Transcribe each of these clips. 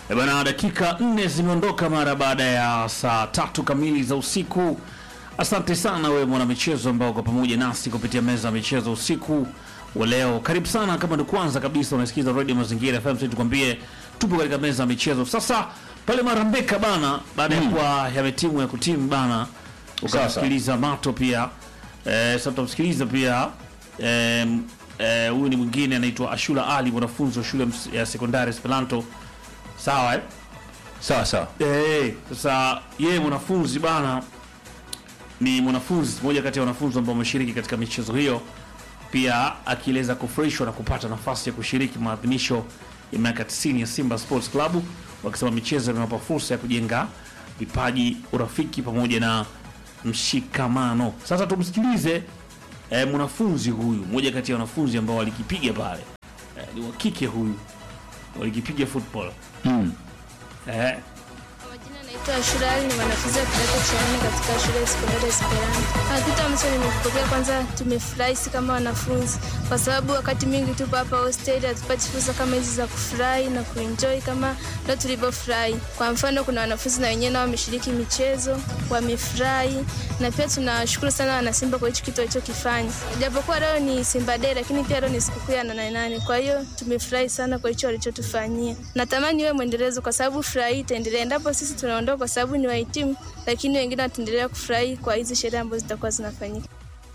E bana, dakika nne zimeondoka mara baada ya saa tatu kamili za usiku. Asante sana wewe mwanamichezo ambao uko pamoja nasi kupitia meza ya michezo usiku wa leo. Karibu sana, kama ni kwanza kabisa unasikiza Radio Mazingira FM, sisi tukwambie tupo katika meza ya michezo sasa. Pale Marambeka bana, baada ya kuwa yametimu ya kutimu bana, ukamsikiliza Mato pia eh, sasa tutamsikiliza pia em, eh, huyu ni mwingine anaitwa Ashura Ali, mwanafunzi wa shule ms- ya sekondari Esperanto. Sawa eh? Sawa sawa. Eh, sasa yeye mwanafunzi bana ni mwanafunzi mmoja kati ya wanafunzi ambao wameshiriki katika michezo hiyo, pia akieleza kufurahishwa na kupata nafasi ya kushiriki maadhimisho ya miaka 90 ya Simba Sports Club, wakisema michezo inawapa fursa ya kujenga vipaji, urafiki pamoja na mshikamano. Sasa tumsikilize eh, mwanafunzi huyu, mmoja kati ya wanafunzi ambao walikipiga pale eh, ni wa kike huyu, walikipiga football Mm. eh, Kwa majina naitwa Ashura Ali, ni mwanafunzi wa kidato cha nne katika shule ya sekondari Esperanto. Ah, Kitu ambacho nimekipokea, kwanza tumefurahi si kama wanafunzi, kwa sababu wakati mwingi tupo hapa hostel hatupati fursa kama hizi za kufurahi na kuenjoy kama ndio tulivyofurahi. Kwa mfano, kuna wanafunzi na wenyewe nao wameshiriki michezo, wamefurahi, na pia tunawashukuru sana wanasimba kwa hicho kitu walichokifanya. Japokuwa leo ni Simba Day, lakini pia leo ni sikukuu ya nane nane, kwa hiyo tumefurahi sana kwa hicho walichotufanyia. Natamani iwe mwendelezo, kwa sababu furaha hii itaendelea endapo sisi tunaondoka, kwa sababu ni wahitimu, lakini wengine wataendelea kufurahi kwa hizi sherehe ambazo zitakuwa zinafanyika.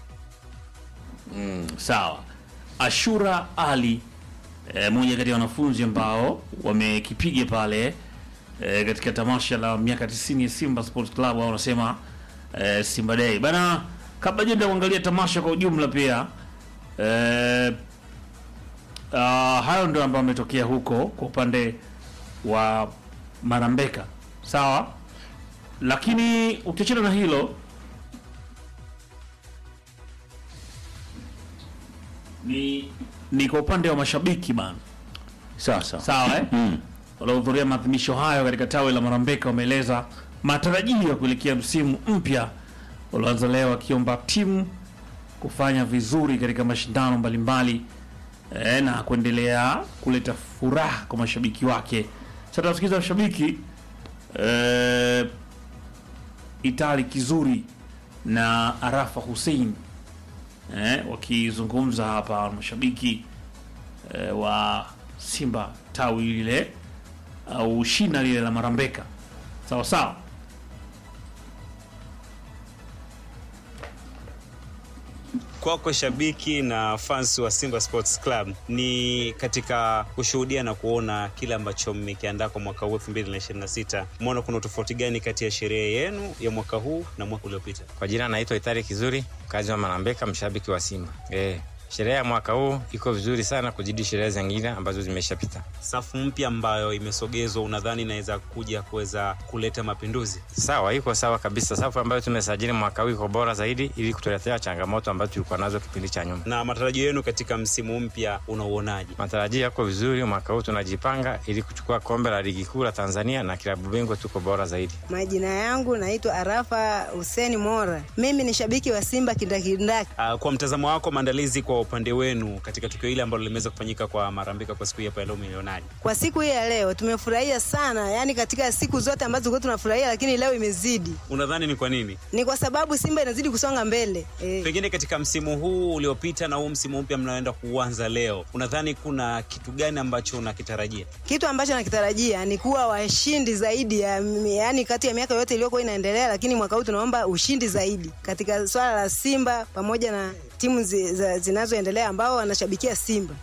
Sawa. Ashura Ali eh, mmoja kati ya wanafunzi ambao wamekipiga pale eh, katika tamasha la miaka 90 ya Simba Sports Club au wanasema eh, Simba Day. Bana, kabla jenda kuangalia tamasha kwa ujumla pia eh, uh, hayo ndio ambayo ametokea huko kwa upande wa Marambeka. Sawa? Lakini ukiachana na hilo ni ni kwa upande wa mashabiki bana, Sawa sawa. sawa eh? Mm. waliohudhuria maadhimisho hayo katika tawi la Marambeka wameeleza matarajio ya kuelekea msimu mpya ulioanza leo, wakiomba timu kufanya vizuri katika mashindano mbalimbali eh, na kuendelea kuleta furaha kwa mashabiki wake. Sasa tunasikiza mashabiki eh, Itali Kizuri na Arafa Hussein eh, wakizungumza hapa mashabiki eh, wa Simba tawi lile au shina lile la Marambeka. Sawa sawa. Kwako shabiki na fans wa Simba Sports Club, ni katika kushuhudia na kuona kile ambacho mmekiandaa kwa mwaka huu 2026. Umeona kuna tofauti gani kati ya sherehe yenu ya mwaka huu na mwaka uliopita? Kwa jina naitwa Itari Kizuri, mkazi wa Marambeka, mshabiki wa Simba. Eh, sherehe ya mwaka huu iko vizuri sana kuzidi sherehe zingine ambazo zimeshapita. Safu mpya ambayo imesogezwa, unadhani inaweza kuja kuweza kuleta mapinduzi? Sawa, iko sawa kabisa. Safu ambayo tumesajili mwaka huu iko bora zaidi, ili kutuletea changamoto ambazo tulikuwa nazo kipindi cha nyuma. Na matarajio yenu katika msimu mpya unauonaje? Matarajio yako vizuri, mwaka huu tunajipanga ili kuchukua kombe la ligi kuu la Tanzania na klabu bingwa, tuko bora zaidi. Majina yangu naitwa Arafa Huseni Mora. Mimi ni shabiki wa Simba kindakindaki. Uh, kwa mtazamo wako, maandalizi kwa upande wenu katika tukio hili ambalo limeweza kufanyika kwa Marambeka kwa siku hii hapa ya leo, milionaji Kwa siku hii ya leo tumefurahia sana, yaani katika siku zote ambazo tulikuwa tunafurahia, lakini leo imezidi. unadhani ni kwa nini? Ni kwa sababu Simba inazidi kusonga mbele eh. Pengine katika msimu huu uliopita na huu msimu mpya mnaoenda kuanza leo, unadhani kuna kitu gani ambacho unakitarajia? Kitu ambacho nakitarajia ni kuwa washindi zaidi ya, yaani kati ya miaka yote iliyokuwa inaendelea, lakini mwaka huu tunaomba ushindi zaidi katika swala la Simba pamoja na timu zi, za- zinazoendelea ambao wanashabikia Simba.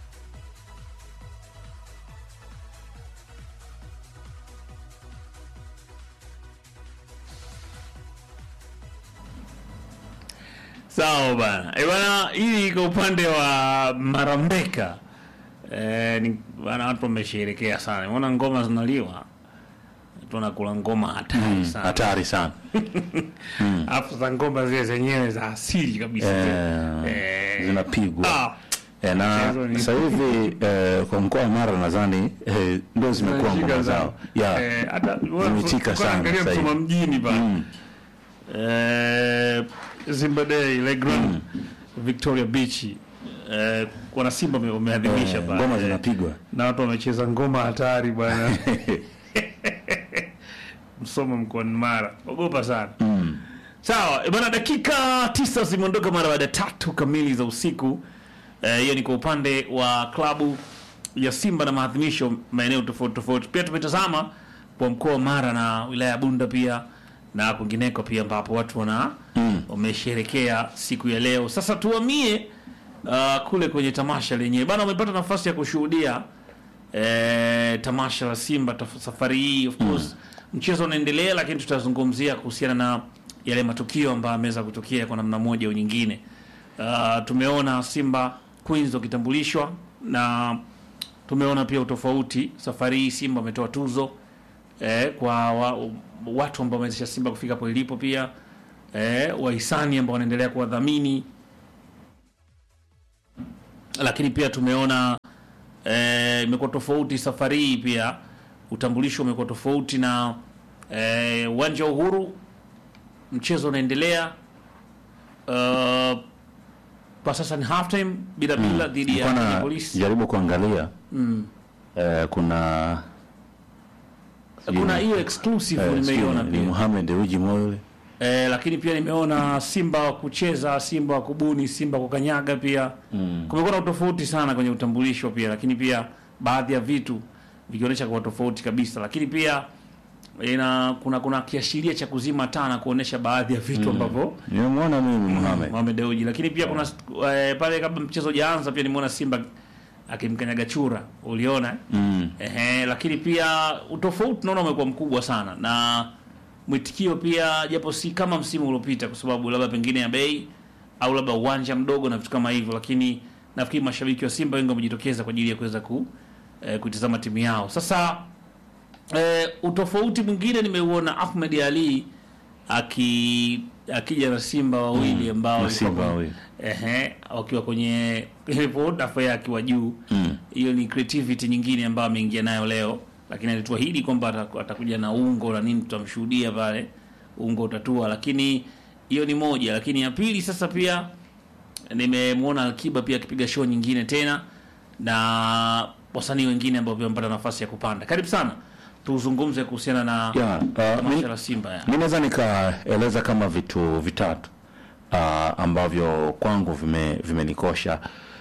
Sawa bana. E bana, hii kwa upande wa Marambeka eh, ni bana, watu wamesherekea sana. Unaona ngoma zinaliwa, tunakula ngoma hatari sana, Hatari sana. alafu za ngoma zile zenyewe za asili kabisa Eh, Eh, zinapigwa. ah, Eh, na Mchezo ni- sasa hivi eh, kwa mkoa wa Mara nadhani eh, ndio zimekuwa zinashika ngoma sana. zao. Yeah. Eh, hata Zimechika sana angalia sasa hivi. Msoma mjini bana Mm. eh, Simba Day Legrand Victoria Beach eh, wana Simba wame- wameadhimisha Eh, pale. ngoma Eh, zinapigwa na watu wamecheza ngoma hatari bwana Msoma mkoani Mara, ogopa sana mm. Sawa eh, bana, dakika tisa zimeondoka mara baada ya tatu kamili za usiku. Eh, Hiyo ni kwa upande wa klabu ya Simba na maadhimisho maeneo tofauti tofauti. Pia tumetazama kwa mkoa wa Mara na wilaya ya Bunda pia na kwingineko pia ambapo watu wana Mm. wamesherekea siku ya leo. Sasa tuhamie uh, kule kwenye tamasha lenyewe bana, umepata nafasi ya kushuhudia eh, tamasha la Simba taf- safari hii of course mchezo unaendelea, lakini tutazungumzia kuhusiana na yale matukio ambayo yameweza kutokea kwa namna moja au nyingine. Uh, tumeona Simba Queens wakitambulishwa na tumeona pia utofauti. Safari hii Simba wametoa tuzo eh, kwa wa, watu ambao wamewezesha Simba kufika hapo ilipo, pia eh, wahisani ambao wanaendelea kuwadhamini, lakini pia tumeona eh, imekuwa tofauti safari hii pia utambulisho umekuwa tofauti na eh, uwanja wa Uhuru mchezo unaendelea uh, kwa sasa ni half time bila bila dhidi ya Nilikuwa na polisi jaribu kuangalia mm. eh, kuna kuna hiyo exclusive eh, nimeiona ni pia Mohamed Uji Moyo eh, lakini pia nimeona Simba wa kucheza, Simba wa kubuni, Simba wa kukanyaga pia mm. kumekuwa na utofauti sana kwenye utambulisho pia, lakini pia baadhi ya vitu vikionyesha kwa tofauti kabisa, lakini pia ina kuna kuna kiashiria cha kuzima taa na kuonesha baadhi ya vitu ambavyo nimemwona mimi Mohamed Mohamed Dewji, lakini pia kuna eh, pale kabla mchezo hujaanza pia nimeona Simba akimkanyaga chura, uliona eh? mm. Ehe, lakini pia utofauti naona umekuwa mkubwa sana na mwitikio pia, japo si kama msimu uliopita, kwa sababu labda pengine ya bei au labda uwanja mdogo na vitu kama hivyo, lakini nafikiri mashabiki wa Simba wengi wamejitokeza kwa ajili ya kuweza ku eh, kuitazama timu yao. Sasa eh, utofauti mwingine nimeuona Ahmed Ali aki akija na Simba wawili ambao na walikuwa Simba kwenye- wawili. ehe, wakiwa kwenye dafa akiwa juu Mm. hiyo ni creativity nyingine ambayo ameingia nayo leo, lakini alituahidi kwamba ataku- atakuja na ungo na nini, tutamshuhudia pale ungo utatua, lakini hiyo ni moja. Lakini ya pili sasa pia nimemwona Akiba pia akipiga show nyingine tena na wasanii wengine ambao pia wamepata nafasi ya kupanda. Karibu sana tuzungumze kuhusiana na Yeah, uh, tamasha mi- la Simba ya. mi naweza nikaeleza kama vitu vitatu uh, ambavyo kwangu vime vimenikosha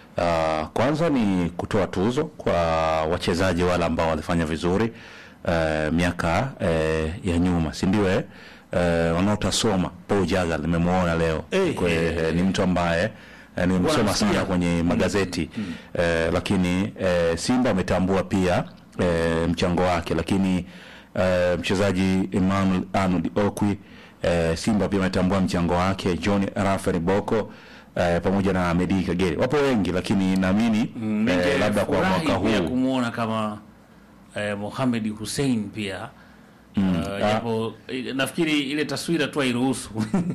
uh, kwanza ni kutoa tuzo kwa wachezaji wale ambao walifanya vizuri uh, miaka uh, ya nyuma si ndio eh? uh, wanaotasoma Paul Jaga nimemwona leo Eh, Kwe, eh, eh, ni mtu ambaye eh, nimemsoma Wanamsikia. sana kwenye magazeti eh, lakini eh, Simba ametambua pia eh, mchango wake, lakini eh, mchezaji Emmanuel Arnold Okwi eh, Simba pia ametambua mchango wake, John Rafael Boko eh, pamoja na Medi Kagere, wapo wengi, lakini naamini eh, labda kwa Ningefurahi mwaka pia huu kumwona kama eh, Mohamed Hussein pia Mm, Uh, ah. japo eh, nafikiri ile taswira tu hairuhusu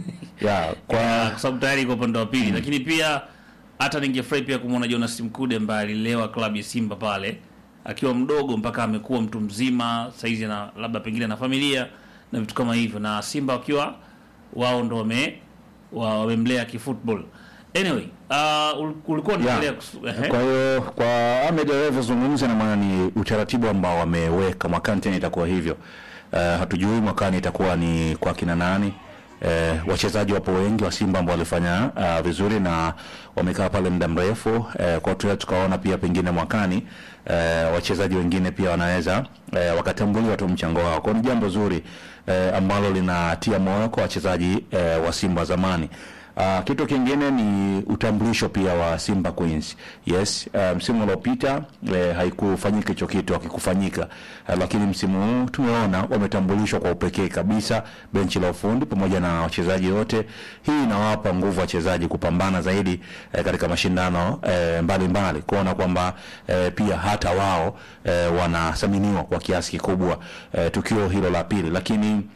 ya kwa kwa sababu tayari iko upande wa pili, lakini pia hata ningefurahi pia kumwona Jonas Mkude ambaye alilewa klabu ya Simba pale akiwa mdogo mpaka amekuwa mtu mzima saizi, na labda pengine na familia na vitu kama hivyo, na Simba wakiwa wao ndo wame wa- wamemlea kifootball. Anyway, uh, ul- ulikuwa unaendelea Yeah. kusu- ehe. Kwa hiyo kwa Ahmed alivyozungumza, na maana ni utaratibu ambao wameweka mwakani, tena itakuwa hivyo. Uh, hatujui mwakani itakuwa ni kwa kina nani. Uh, wachezaji wapo wengi wa Simba ambao walifanya uh, vizuri na wamekaa pale muda mrefu uh, kwa tuya tukaona pia pengine mwakani uh, wachezaji wengine pia wanaweza uh, wakatambuliwa tu mchango wao. Kwa hiyo ni jambo zuri uh, ambalo linatia moyo kwa wachezaji uh, wa Simba wa zamani. Uh, kitu kingine ni utambulisho pia wa Simba Queens. Yes, uh, msimu uliopita eh, haikufanyika hicho kitu, hakikufanyika. Uh, lakini msimu huu tumeona wametambulishwa kwa upekee kabisa, benchi la ufundi pamoja na wachezaji wote. Hii inawapa nguvu wachezaji kupambana zaidi eh, katika mashindano eh, mbalimbali, kuona kwamba eh, pia hata wao eh, wanathaminiwa kwa kiasi kikubwa eh, tukio hilo la pili, lakini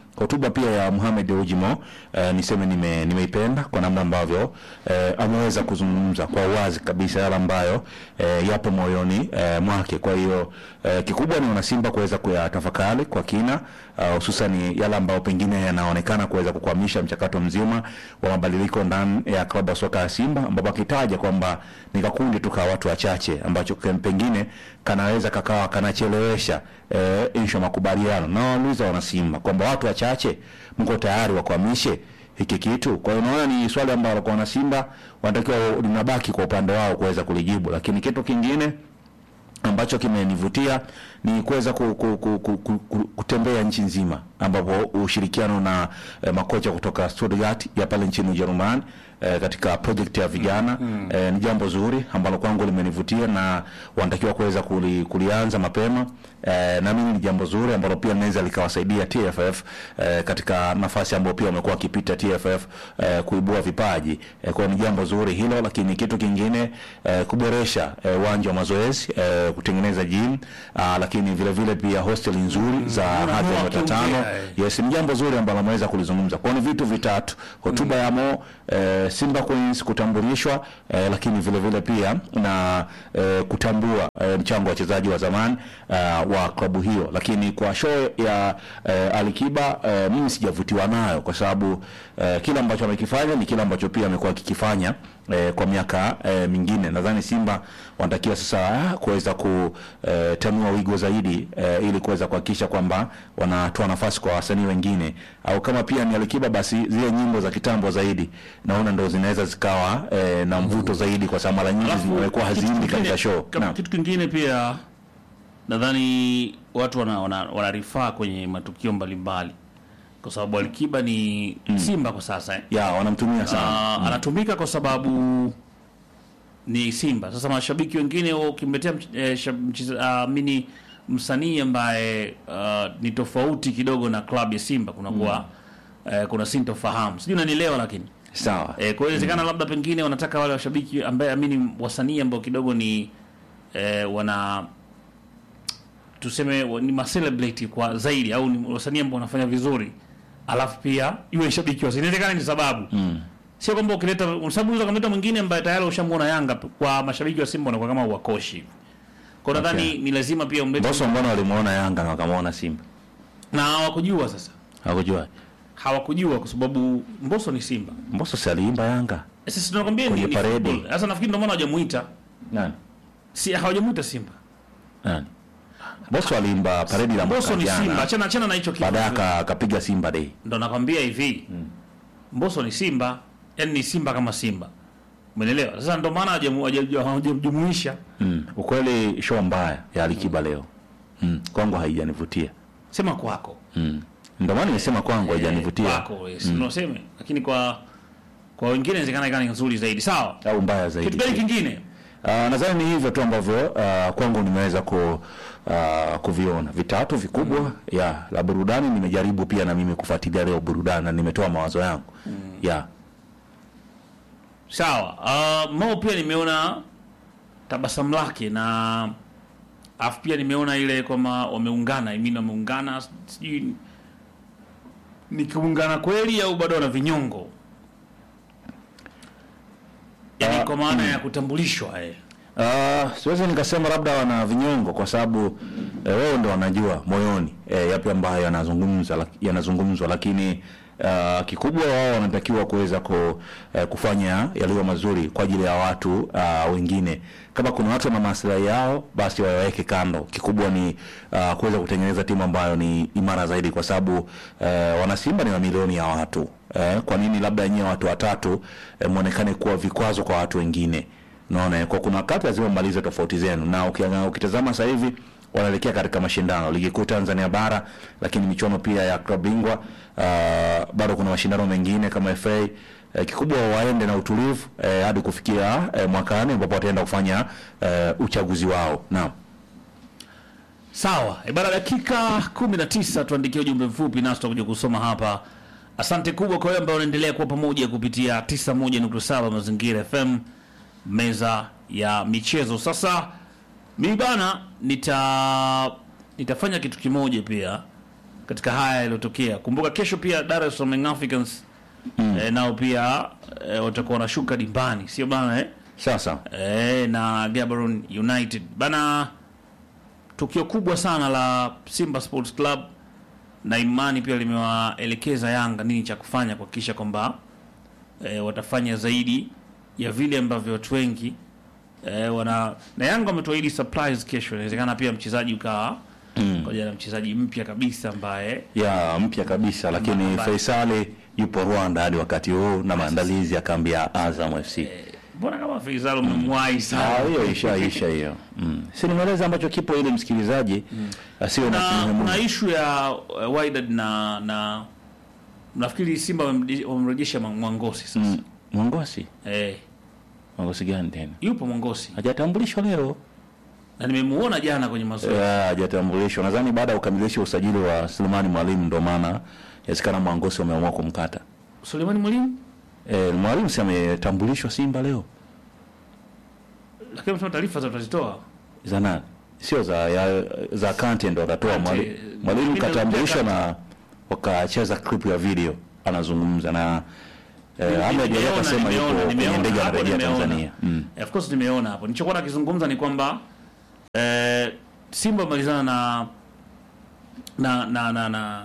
hotuba pia ya Mohamed Dewji Mo eh, niseme nime, nimeipenda kwa namna ambavyo eh, ameweza kuzungumza kwa uwazi kabisa yale ambayo eh, yapo moyoni eh, mwake. Kwa hiyo eh, kikubwa ni wanasimba kuweza kuyatafakari kwa kina uh, hususan yale ambayo pengine yanaonekana kuweza kukwamisha mchakato mzima wa mabadiliko ndani ya klabu ya soka ya Simba, ambapo akitaja kwamba ni kakundi tu ka watu wachache ambacho kem- pengine kanaweza kakawa kanachelewesha eh, insha makubaliano na wauliza wanasimba kwamba watu wachache mko tayari wakwamishe hiki kitu. Kwa hiyo naona ni swali ambalo kwa wanasimba wanatakiwa linabaki kwa upande wao kuweza kulijibu, lakini kitu kingine ambacho kimenivutia ni kuweza ku, ku, ku, ku, ku, ku, kutembea nchi nzima ambapo ushirikiano na eh, makocha kutoka Stuttgart ya pale nchini Ujerumani eh, katika project ya vijana eh, ni jambo zuri ambalo kwangu limenivutia na wanatakiwa kuweza kuli, kulianza mapema eh, na mimi ni jambo zuri ambalo pia linaweza likawasaidia TFF eh, katika nafasi ambayo pia wamekuwa wakipita TFF eh, kuibua vipaji eh, kwa hiyo ni jambo zuri hilo, lakini kitu kingine eh, kuboresha eh, uwanja wa mazoezi eh, kutengeneza gym ah, lakini vile vile pia hostel nzuri za Mbona hadhi ya Mo nyota akiongea, tano eh? Yes, ni jambo zuri ambalo ameweza kulizungumza. Kwa hiyo ni vitu vitatu, hotuba ya Mo, eh, Simba Queens kutambulishwa, eh, lakini vile vile pia na eh, kutambua eh, mchango wa wachezaji wa zamani eh, wa klabu hiyo. Lakini kwa show ya eh, Alikiba eh, mimi sijavutiwa nayo kwa sababu eh, kile ambacho amekifanya ni kile ambacho pia amekuwa akikifanya eh, kwa miaka eh, mingine. Nadhani Simba wanatakiwa sasa ah, kuweza kutanua wigo zaidi eh, ili kuweza kuhakikisha kwamba wanatoa nafasi kwa wasanii wengine, au kama pia ni Alikiba, basi zile nyimbo za kitambo zaidi naona ndo zinaweza zikawa eh, na mvuto zaidi, kwa sababu mara nyingi Alafu, zimekuwa kitu haziimbi kingine- katika show. kama Naam. Kitu kingine pia nadhani watu wana, wana, wanarifaa kwenye matukio mbalimbali kwa sababu Alikiba ni Simba kwa sasa eh. ya wanamtumia sana Ah, anatumika kwa sababu ni Simba. Sasa mashabiki wengine wao ukimletea mch- eh, shab- mcheza- ah, mini msanii ambaye ah, ni tofauti kidogo na klabu ya Simba kunakuwa eh, kuna sintofahamu, sijui unanielewa lakini sawa E, kwa hiyo inawezekana labda pengine wanataka wale washabiki ambaye amini wasanii ambao kidogo ni e, wana tuseme wa- ni macelebrate kwa zaidi au ni wasanii ambao wanafanya vizuri, alafu pia iwe shabiki wa inawezekana ni sababu mm. Sio kwamba ukileta kwa sababu unaweza kumleta mwingine ambaye tayari ushamuona Yanga kwa mashabiki wa Simba wanakuwa kama wakoshi hivi. Kwa hiyo nadhani Okay. ni lazima pia umlete Boso, mbona walimuona Yanga na wakamwona Simba? na hawakujua sasa. Hakujua Hawakujua kwa sababu Mbosso ni Simba. Mboso si aliimba Yanga Sasa tunakwambia ni, Kwenye ni paredi. football. Sasa nafikiri ndio maana hawajamuita. nani Si hawajamuita Simba. nani? Boso aliimba paredi la Mbosso mwaka ni Simba, jana, achana achana na hicho kitu. baadaye aka- akapiga Simba Day. Ndo nakwambia hivi. Mbosso ni Simba, yani ni Simba kama Simba. Umeelewa? Sasa ndo maana hawajamu- hawaja- hawajamjumuisha. Mm. Ukweli show mbaya ya Alikiba leo mm. kwangu haijanivutia Sema kwako. mm. Ndio maana nimesema kwangu haijanivutia Kwako, yes. Mm. Unasema, lakini kwa kwa wengine inawezekana ikawa ni nzuri zaidi. Sawa. au mbaya zaidi. Kitu gani kingine? Uh, nadhani ni hivyo tu ambavyo uh, kwangu nimeweza ku, uh, kuviona vitatu vikubwa ya la burudani. Nimejaribu pia na mimi kufuatilia leo burudani na nimetoa mawazo yangu ya Sawa. Uh, Mo pia nimeona tabasamu lake na afu pia nimeona ile kwamba wameungana, I mean wameungana sijui ni kuungana kweli au bado wana vinyongo? Yaani Ah, kwa maana ya kutambulishwa eh. Uh, siwezi nikasema labda wana vinyongo kwa sababu eh, wao ndo wanajua moyoni eh, yapi ambayo yanazungumza lak- yanazungumzwa, lakini uh, kikubwa wao wanatakiwa kuweza ku, eh, kufanya yaliyo mazuri kwa ajili ya watu uh, wengine. Kama kuna watu wana maslahi yao, basi waweke kando. Kikubwa ni uh, kuweza kutengeneza timu ambayo ni imara zaidi, kwa sababu eh, wanasimba ni mamilioni ya watu eh, kwa nini labda nyie watu watatu eh, mwonekane kuwa vikwazo kwa watu wengine? Naona kwa kuna wakati lazima mmalize tofauti zenu, na ukiangalia ukitazama sasa hivi wanaelekea katika mashindano ligi kuu Tanzania bara, lakini michuano pia ya klabu bingwa. Uh, bado kuna mashindano mengine kama FA. Uh, kikubwa waende na utulivu uh, hadi kufikia uh, mwakani ambapo wataenda kufanya uh, uchaguzi wao. Naam. Sawa. E bana, dakika 19 tuandikie ujumbe mfupi nasi tutakuja kusoma hapa. Asante kubwa kwa wewe ambao unaendelea kuwa pamoja kupitia 91.7 Mazingira FM meza ya michezo. Sasa mimi bana nita nitafanya kitu kimoja pia katika haya yaliyotokea. Kumbuka kesho pia Dar es Salaam Young Africans eh, nao pia eh, watakuwa wanashuka dimbani, sio bana eh? Sasa eh, na Gaborone United bana, tukio kubwa sana la Simba Sports Club na imani pia limewaelekeza Yanga nini cha kufanya kuhakikisha kwamba eh, watafanya zaidi ya vile ambavyo watu wengi eh, wana na Yanga wametuahidi surprise kesho. Inawezekana pia mchezaji ukawa mm. na mchezaji mpya kabisa ambaye ya mpya kabisa, lakini Mbaya. Faisali yupo Rwanda hadi wakati huu na maandalizi ya kambi ya Azam FC. mbona kama Faisal umemwahi sana Ah, hiyo isha isha hiyo. Mm. Si nimeeleza ambacho kipo ili msikilizaji asiwe na na kinyume kuna ishu ya uh, Wydad na na nafikiri Simba wamemdi- wamemrejesha Mwa- Mwangosi sasa Mm. Mwangosi. eh, Mwangosi gani tena? yupo Mwangosi Hajatambulishwa leo. na nimemuona jana kwenye mazoezi Eh, Hajatambulishwa. Nadhani baada ya kukamilisha usajili wa Sulemani Mwalimu ndio maana inawezekana Mwangosi wameamua kumkata. Suleiman Mwalimu, Eh, Mwalimu si ametambulishwa Simba leo. lakini msema taarifa za tutazitoa Za nani? Sio za ya, za Kante ndo akatoa Kante, mwalimu. eh, Mwalimu lakini katambulishwa Kante. na wakacheza clip ya video anazungumza na eh, Ahmed Ali Nimeona, akasema nimeona, yuko kwenye nimeona, ndege hapo anarejea nimeona. Tanzania. Mm. Eh, of course nimeona hapo. Nilichokuwa nakizungumza ni kwamba eh, Simba malizana na na na na, na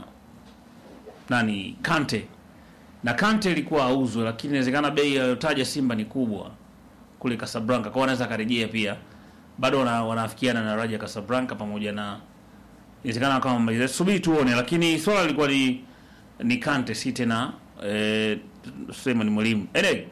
nani Kante na Kante ilikuwa auzwe, lakini inawezekana bei aliyotaja Simba ni kubwa kule Casablanca, kwa wanaweza akarejea pia, bado wana, wanaafikiana na Raja Casablanca pamoja na inawezekana kama maliza, subiri tuone, lakini swala lilikuwa ni ni Kante, si tena eh, Suleiman Mwalimu. Anyway,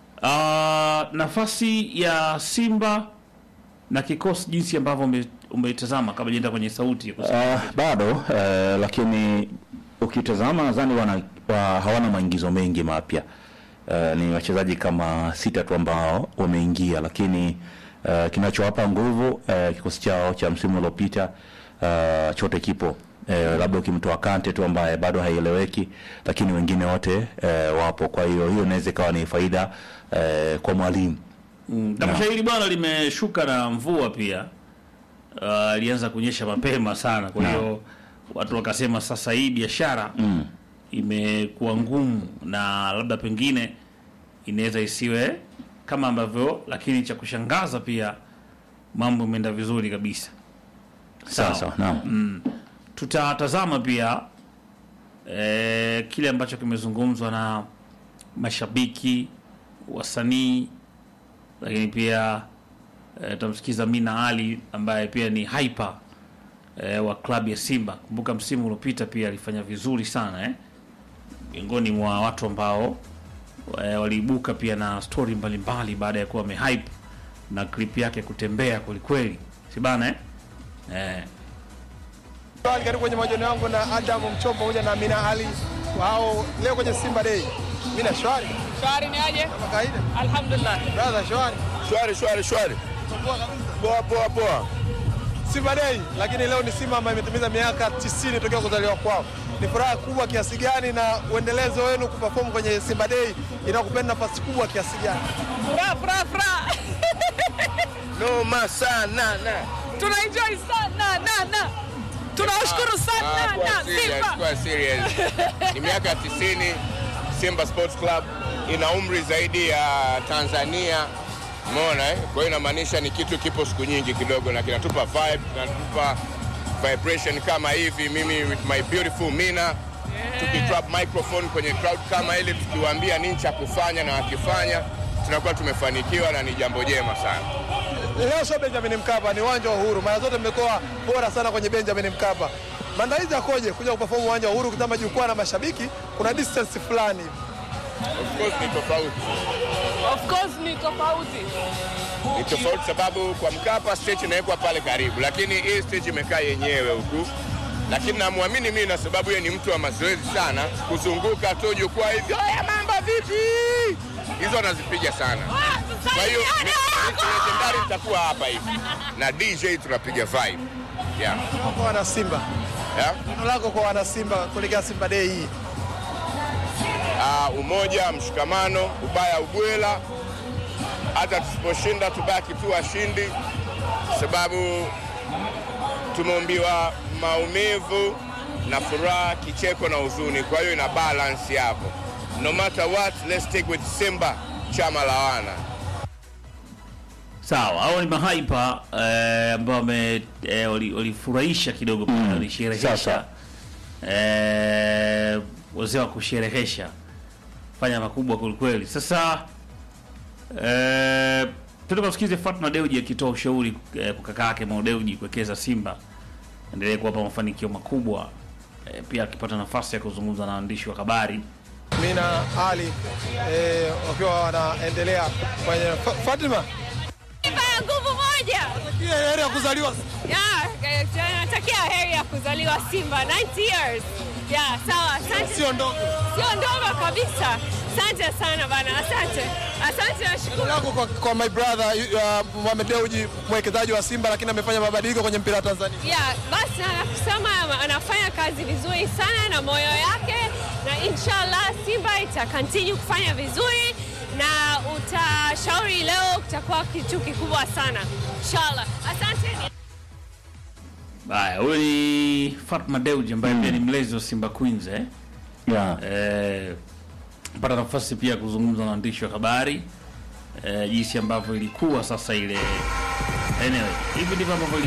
uh, nafasi ya Simba na kikosi jinsi ambavyo ume- umetazama kabla jenda kwenye sauti ya kusema. Uh, bado uh, lakini ukitazama nadhani wana wa, hawana maingizo mengi mapya. Uh, ni wachezaji kama sita tu ambao wameingia, lakini uh, kinachowapa nguvu uh, kikosi chao cha msimu uliopita uh, chote kipo Eh, labda ukimtoa Kante tu ambaye bado haieleweki, lakini wengine wote eh, wapo. Kwa hiyo hiyo inaweza ikawa ni faida eh, kwa mwalimu. Tamasha hili bwana limeshuka na mvua pia, uh, ilianza kunyesha mapema sana, kwa hiyo watu wakasema sasa hii biashara imekuwa ngumu na labda pengine inaweza isiwe kama ambavyo, lakini cha kushangaza pia mambo imeenda vizuri kabisa. Sawa. Sasa naam. tutatazama pia eh, kile ambacho kimezungumzwa na mashabiki, wasanii, lakini pia eh, tutamsikiza Mina Ali ambaye pia ni hyper eh, wa klabu ya Simba. Kumbuka msimu uliopita pia alifanya vizuri sana eh, miongoni mwa watu ambao eh, waliibuka pia na stori mbalimbali baada ya kuwa amehype na clip yake kutembea kwelikweli, si bana eh? Eh, Habari, Karibu kwenye mahojiano yangu na Adam Mchombo pamoja na Amina Ali wao leo kwenye Simba Day. Mina shwari Shwari ni aje? kama kawaida, Alhamdulillah. brother shwari, Shwari, shwari, shwari. poa kabisa. Poa, poa, poa. Simba Day, lakini leo ni Simba ambayo imetimiza miaka 90 tokea kuzaliwa kwao. Ni furaha kubwa kiasi gani na uendelezo wenu kuperform kwenye Simba Day inakupenda nafasi kubwa kiasi gani? Furaha, furaha, furaha. Noma sana na. Tuna enjoy sana na na. Tunawashukuru sana Ah, na kuwa serious, Simba. kuwa serious. Ni miaka 90 Simba Sports Club ina umri zaidi ya Tanzania. Umeona eh? Kwa hiyo inamaanisha ni kitu kipo siku nyingi kidogo na kinatupa vibe, kinatupa vibration kama hivi mimi with my beautiful Mina tukitrap microphone kwenye crowd kama ile tukiwaambia nini cha kufanya na wakifanya tunakuwa tumefanikiwa na ni jambo jema sana. Leo sio Benjamin Mkapa, ni uwanja wa Uhuru. Mara zote mmekuwa bora sana kwenye Benjamin Mkapa. Maandalizi yakoje kuja kuperform uwanja wa Uhuru kutama jukwaa na mashabiki? Kuna distance fulani hivi. Of course ni tofauti. Of course ni tofauti. ni tofauti sababu kwa Mkapa stage inawekwa pale karibu, lakini hii stage imekaa yenyewe huku, lakini namwamini mimi na sababu yeye ni mtu wa mazoezi sana, kuzunguka tu jukwaa hivyo, haya mambo vipi, hizo anazipiga sana. Kwa hiyo mi- mi- legendary itakuwa hapa hivi na DJ tunapiga vibe yeah. Kwa wana Simba. Yeah. Neno lako kwa wana Simba kuelekea Simba Day hii. uh, umoja, mshikamano, ubaya ubwela. Hata tusiposhinda tubaki tu washindi, sababu tumeumbiwa maumivu, na furaha, kicheko na huzuni. Kwa hiyo ina balance hapo. No matter what, let's stick with Simba, chama la wana. Sawa, hao ni mahaipa eh, ambao wame eh, wali- walifurahisha kidogo pale, walisherehesha Sasa. eh, wazee wa kusherehesha fanya makubwa kwelikweli. Sasa eh, tuende tukamsikize Fatma Deuji akitoa ushauri eh, kwa kaka yake Mo Deuji kuwekeza Simba endelee kuwapa mafanikio makubwa eh, pia akipata nafasi ya kuzungumza na waandishi wa habari Mina Ali eh, wakiwa wanaendelea kwenye Fa- Fatima Simba ya nguvu moja. Kia heri ya kuzaliwa Yeah, natakia heri ya kuzaliwa Simba 90 years. Yeah, sawa. Asante. sio ndogo. Sio ndogo kabisa. Asante sana bana. Asante. Asante nashukuru. Lako kwa, kwa my brother uh, Mohamed Dewji mwekezaji wa Simba, lakini amefanya mabadiliko kwenye mpira wa Tanzania. Yeah, basi anakusema anafanya kazi vizuri sana na moyo yake na inshallah Simba ita continue kufanya vizuri na utashauri leo kutakuwa kitu kikubwa sana. Inshallah. Asante. Haya, huyu ni Fatma Deuji ambaye pia ni mlezi wa Simba Queens eh? yeah. Eh, pata nafasi pia ya kuzungumza na waandishi wa habari eh, jinsi ambavyo ilikuwa sasa ile anyway, hivi ndivyo ambavyo